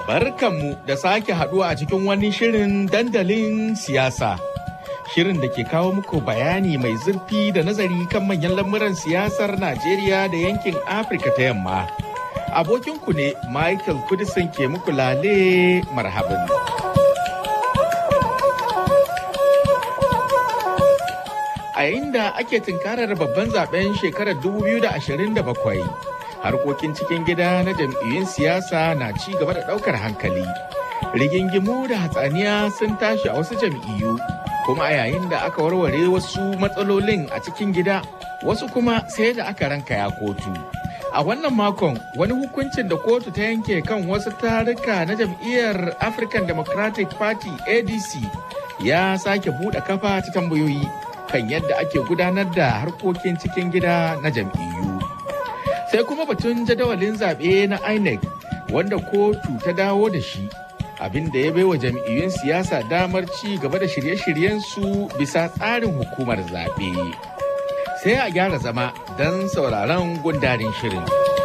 Barkanmu da sake haduwa a cikin wani shirin dandalin siyasa. Shirin da ke kawo muku bayani mai zurfi da nazari kan manyan lamuran siyasar Najeriya da yankin Afirka ta yamma. Abokinku ne Michael Kudisin ke muku lale marhabin. A yayin da ake tunkarar babban zaben shekarar 2027. harkokin cikin gida na jam'iyyun siyasa na ci gaba da ɗaukar hankali. Rigingimu da hatsaniya sun tashi a wasu jam'iyyu, kuma a yayin da aka warware wasu matsalolin a cikin gida, wasu kuma sai da aka ranka ya kotu. A wannan makon wani hukuncin da kotu ta yanke kan wasu taruka na jam'iyyar African Democratic Party ADC ya sake buɗe kafa ta tambayoyi kan yadda ake gudanar da harkokin cikin gida na jam'iyyu. sai kuma batun jadawalin zaɓe na inec wanda kotu ta dawo da shi abin da ya baiwa jam'iyyun siyasa damar ci gaba da shirye-shiryensu bisa tsarin hukumar zaɓe sai a gyara zama don sauraron gundarin shirin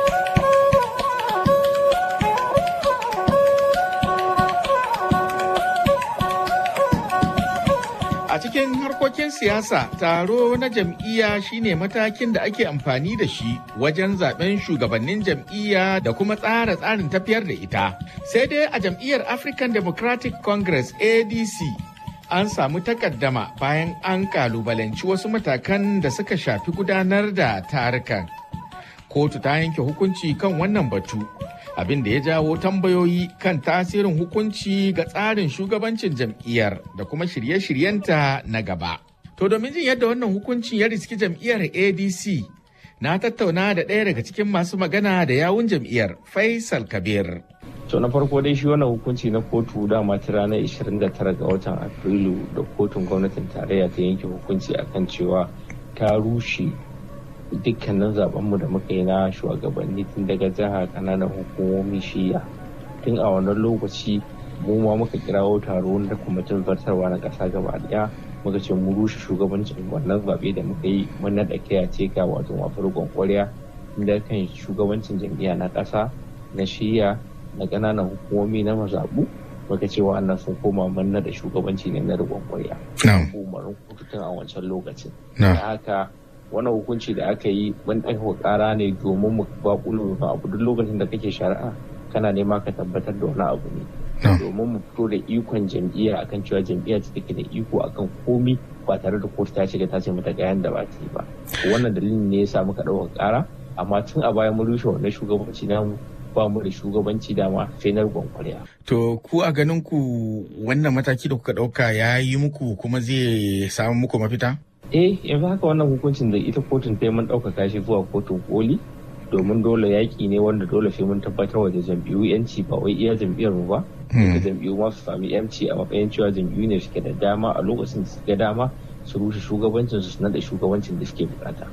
A cikin harkokin siyasa, taro na jam'iyya shine matakin da ake amfani da shi wajen zaben shugabannin jam'iyya da kuma tsara tsarin tafiyar da ita. Sai dai a jam'iyyar African Democratic Congress ADC an samu takaddama bayan an kalubalanci wasu matakan da suka shafi gudanar da tarukan. Kotu ta yanke hukunci kan wannan batu. abin da ya jawo tambayoyi kan tasirin hukunci ga tsarin shugabancin jam'iyyar da kuma shirye-shiryenta na gaba. To domin jin yadda wannan hukuncin ya riski jam'iyyar ADC na tattauna da ɗaya daga cikin masu magana da yawun jam'iyyar Faisal Kabir. To na farko dai shi wannan hukunci na kotu dama ta ranar 29 ga watan Afrilu da kotun gwamnatin tarayya ta yanke hukunci akan cewa ta rushe dukkanin zabenmu da muka yi na shugabanni tun daga jiha kananan hukumomi shiya tun a wannan lokaci mu ma muka kirawo taro da kwamitin zartarwa na ƙasa gaba daya muka ce mu rushe shugabancin wannan zaɓe da muka yi mun naɗa kaya ce ga wato mafurgon ƙwarya da kan shugabancin jam'iyya na ƙasa na shiya na ƙananan hukumomi na mazaɓu muka ce wa'annan sun koma mun naɗa shugabanci ne na riƙon ƙwarya. umarin kotu tun a wancan lokacin. Da haka wani hukunci da aka yi mun ɗauka ƙara ne domin mu baƙulo da abu duk lokacin da kake shari'a kana nema ka tabbatar da wani abu ne domin mu fito da ikon jam'iyya akan cewa jam'iyya ce take da iko akan komi ba tare da kotu ta shiga ta ce mata ga yanda ba ta yi ba wannan dalilin ne ya sa muka ɗauka ƙara amma tun a baya mun rushe wannan shugabanci namu ba mu da shugabanci dama sai na kwarya. To ku a ganin ku wannan mataki da kuka ɗauka ya yi muku kuma zai samu muku mafita? eh yanzu haka wannan hukuncin da ita kotun ta mun ɗaukaka shi zuwa kotun koli domin dole yaƙi ne wanda dole sai mun tabbatar wa da jam'iyyu yanci ba wai iya jam'iyyar mu ba da jam'iyyu ma su sami yanci a matsayin cewa jam'iyyu ne suke da dama a lokacin da suke dama su rushe shugabancin su da shugabancin da suke bukata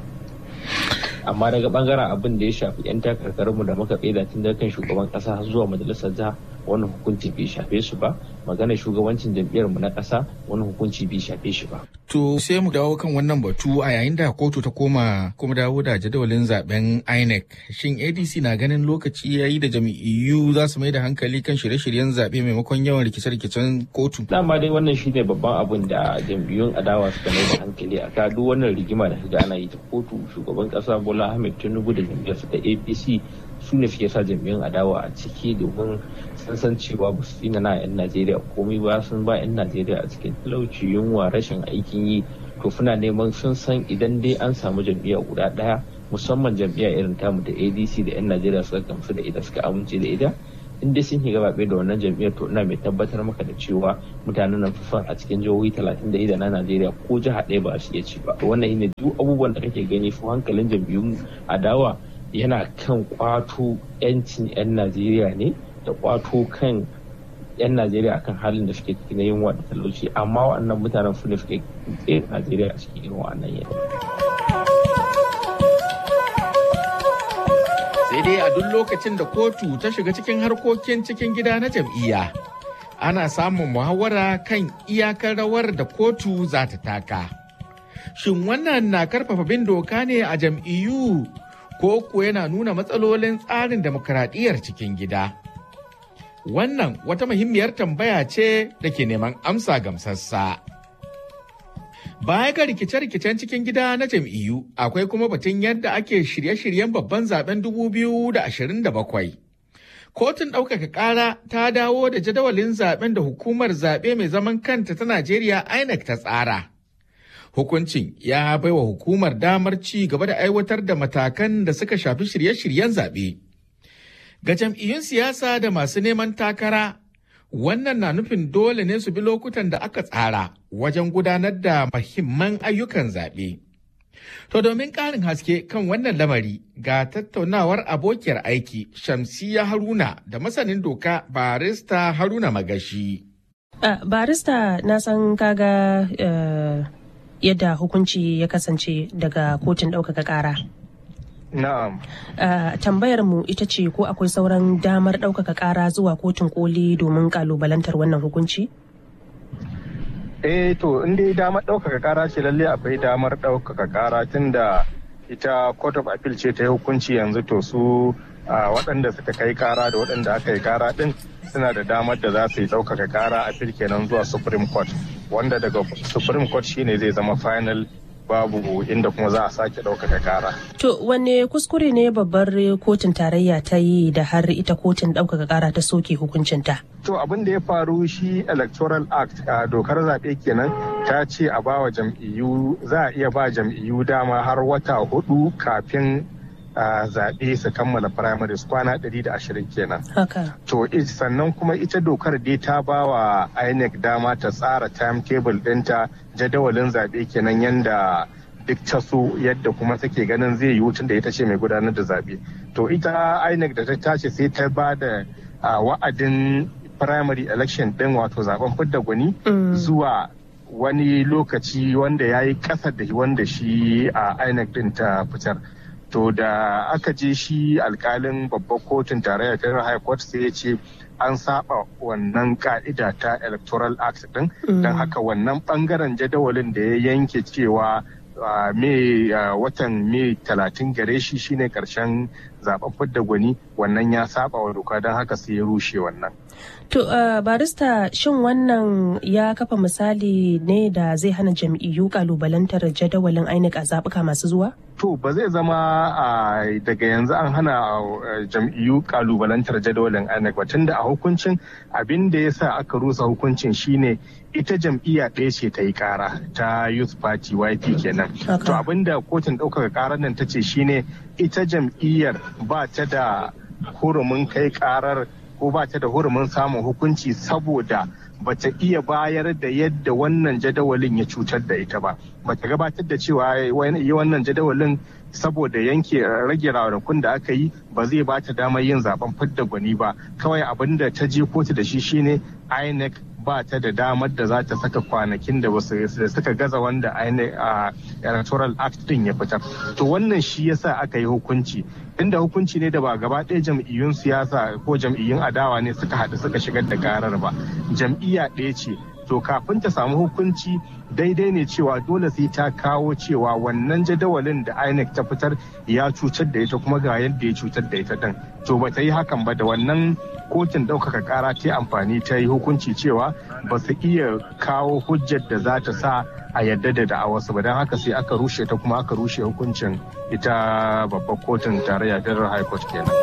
amma daga bangaren abin da ya shafi 'yan takarkarinmu da muka tsaida tun daga kan shugaban kasa har zuwa majalisar jiha wani hukunci bai shafe su ba maganar shugabancin jam'iyyarmu na kasa wani hukunci bai shafe shi ba. To sai mu dawo kan wannan batu a yayin da kotu ta koma kuma dawo da jadawalin zaben INEC. Shin ADC na ganin lokaci ya yi da jam'iyyu za su mai da hankali kan shirye-shiryen zaɓe maimakon yawan rikice-rikicen kotu? Dama dai wannan shi ne babban abin da jam'iyyun adawa suka mai da hankali a ka duk wannan rigima da kaga ana yi ta kotu shugaban kasa Bola Ahmed Tinubu da jam'iyyarsa ta APC su ne suke sa jam'iyyun adawa a ciki domin sun san cewa ba su tsina na 'yan Najeriya komai ba sun ba 'yan Najeriya a cikin talauci yunwa rashin aikin yi to suna neman sun san idan dai an samu jam'iyya guda ɗaya musamman jam'iyya irin tamu da ADC da 'yan Najeriya suka gamsu da ita suka amince da ita in dai sun shiga zaɓe da wannan jam'iyyar to ina mai tabbatar maka da cewa mutanen nan fi a cikin jihohi talatin da ida na Najeriya ko jiha ɗaya ba su iya ci ba wannan shine duk abubuwan da kake gani su hankalin jam'iyyun adawa yana kan kwato 'yancin 'yan Najeriya ne da kwato kan 'yan Najeriya akan halin da suke ciki na yunwa da talauci amma waɗannan mutanen su ne suke tsaye Najeriya a cikin irin wannan yanayi. Sai dai a duk lokacin da kotu ta shiga cikin harkokin cikin gida na jam'iyya ana samun muhawara kan iyakar rawar da kotu za ta taka. Shin wannan na karfafa bin doka ne a jam'iyyu ko ko yana nuna matsalolin tsarin demokradiyyar cikin gida? Wannan wata muhimmiyar tambaya ce da ke neman amsa gamsassa. Baya ga rikice-rikicen cikin gida na jam'iyyu akwai kuma batun yadda ake shirye-shiryen babban zaben 2027. Kotun ɗaukaka ƙara ta dawo da jadawalin zaben da hukumar zaɓe mai zaman kanta ta Najeriya INEC ta tsara. Hukuncin ya baiwa hukumar damar ci gaba da aiwatar da matakan da suka shafi shirye-shiryen zaɓe. Ga jam'iyyun siyasa da masu neman takara, wannan na nufin dole ne su bi lokutan da aka tsara wajen gudanar da mahimman ayyukan zaɓe. To domin ƙarin haske kan wannan lamari ga tattaunawar abokiyar aiki Shamsiya Haruna da masanin doka barista Haruna Magashi. Uh, barista na san kaga uh, yadda hukunci ya kasance daga kotun ɗaukaka ƙara. Na'am. Uh, tambayar mu ita ce ko akwai sauran damar ɗaukaka ƙara zuwa kotun koli domin ƙalubalantar wannan hukunci? Eh to in dai damar ɗaukaka ƙara ce lalle akwai damar ɗaukaka ƙara tunda ita Court of Appeal ce ta yi hukunci yanzu to su waɗanda suka kai ƙara da waɗanda aka yi ƙara ɗin suna da damar da za su yi ɗaukaka ƙara appeal kenan zuwa Supreme Court wanda daga Supreme Court shine zai zama final babu inda kuma za a sake ɗaukaka kara. To wanne kuskure ne babbar kotun tarayya ta yi da har ita kotun ɗaukaka kara ta soke hukuncinta? To abin da ya faru shi Electoral Act a dokar zaɓe kenan ta ce a bawa jam'iyyu za a iya ba jam'iyyu dama har wata hudu kafin a zaɓe su kammala primaries kwana 120 kenan. Haka. To sannan kuma ita dokar dai ta ba wa INEC dama ta tsara timetable ɗinta jadawalin zaɓe kenan yanda duk ta so yadda kuma take ganin zai yi tun da ita ce mai gudanar da zaɓe. To ita INEC da ta tashi sai ta ba da wa'adin primary election ɗin wato zaben fidda gwani zuwa wani lokaci wanda ya yi ƙasa da wanda shi a INEC ɗin ta fitar. to da aka je shi alkalin babbar kotun tarayya ta high court sai ya ce an saba wannan ka'ida ta electoral act din don haka wannan bangaren jadawalin da ya yanke cewa mai watan mai talatin gare shi shine karshen zaben fidda gwani wannan ya saba wa doka don haka sai ya rushe wannan To uh, barista shin wannan ya kafa misali ne da zai hana jam'iyyu kalubalantar jadawalin INEC a zaɓuka masu zuwa? To ba zai zama uh, daga yanzu an hana uh, jam'iyyu kalubalantar jadawalin INEC ba tunda a hukuncin abin da ya sa aka rusa hukuncin shine ita jam'iyya ɗaya ce ta yi ƙara ta Youth Party YP kenan. Okay. To abin da kotun ɗaukaka ƙarar nan ta ce shine ita jam'iyyar ba ta da hurumin kai ƙarar ko ba ta da hurumin samun hukunci saboda ba ta iya bayar da yadda wannan jadawalin ya cutar da ita ba ba ta gabatar da cewa yi wannan jadawalin saboda yanke rage ranakun da aka yi ba zai ba ta damar yin zaben fidda gwani ba kawai abin da ta je kotu da shi shine inec ba ta da damar da za ta saka kwanakin da wasu da suka gaza wanda INEC a electoral act din ya fitar to wannan shi yasa aka yi hukunci inda hukunci ne da ba gaba ɗaya jam'iyyun siyasa ko jam'iyyun adawa ne suka haɗu suka shigar da karar ba jam'iyya ɗaya ce to kafin ta samu hukunci daidai ne cewa dole sai ta kawo cewa wannan jadawalin da INEC ta fitar ya cutar da ita kuma ga yadda ya cutar da ita din to ba ta yi hakan ba da wannan kotun ɗaukaka ƙara ta amfani ta yi hukunci cewa ba su iya kawo hujjar da za ta sa a yadda da da'awarsu ba don haka sai aka rushe ta kuma aka rushe hukuncin ita babbar kotun tarayya federal high court kenan.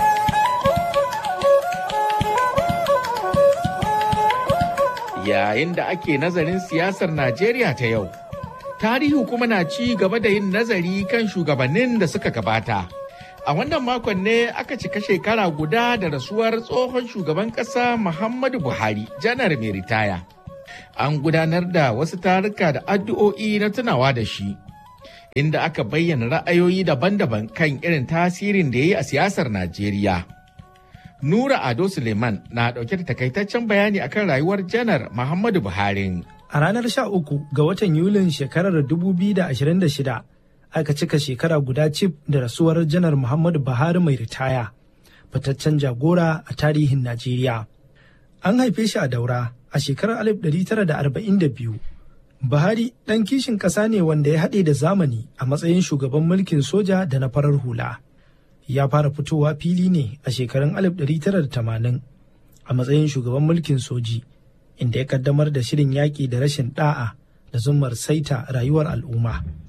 Yayin da ake nazarin siyasar Najeriya ta yau, tarihi kuma na ci gaba da yin nazari kan shugabannin da suka gabata. A wannan makon ne aka cika shekara guda da rasuwar tsohon shugaban ƙasa Muhammadu Buhari, janar mai ritaya. An gudanar da wasu taruka da addu'o'i na tunawa da shi, inda aka bayyana ra'ayoyi daban-daban kan irin tasirin da ya yi a siyasar Najeriya. Nura Ado Suleiman na ɗauke da takaitaccen bayani akan rayuwar janar Muhammadu Buhari. A ranar 13 ga watan Yulin shekarar 2026 aka cika shekara guda cif da rasuwar janar Muhammadu Buhari mai ritaya, fitaccen jagora a tarihin Najeriya. An haife shi a daura a shekarar 1942. Buhari ɗan kishin ƙasa ne wanda ya haɗe da zamani a matsayin shugaban mulkin soja da na farar hula. Ya fara fitowa fili ne a shekarun 1980 a matsayin shugaban mulkin soji inda ya kaddamar da shirin yaƙi da rashin ɗa'a da zumar saita rayuwar al'umma.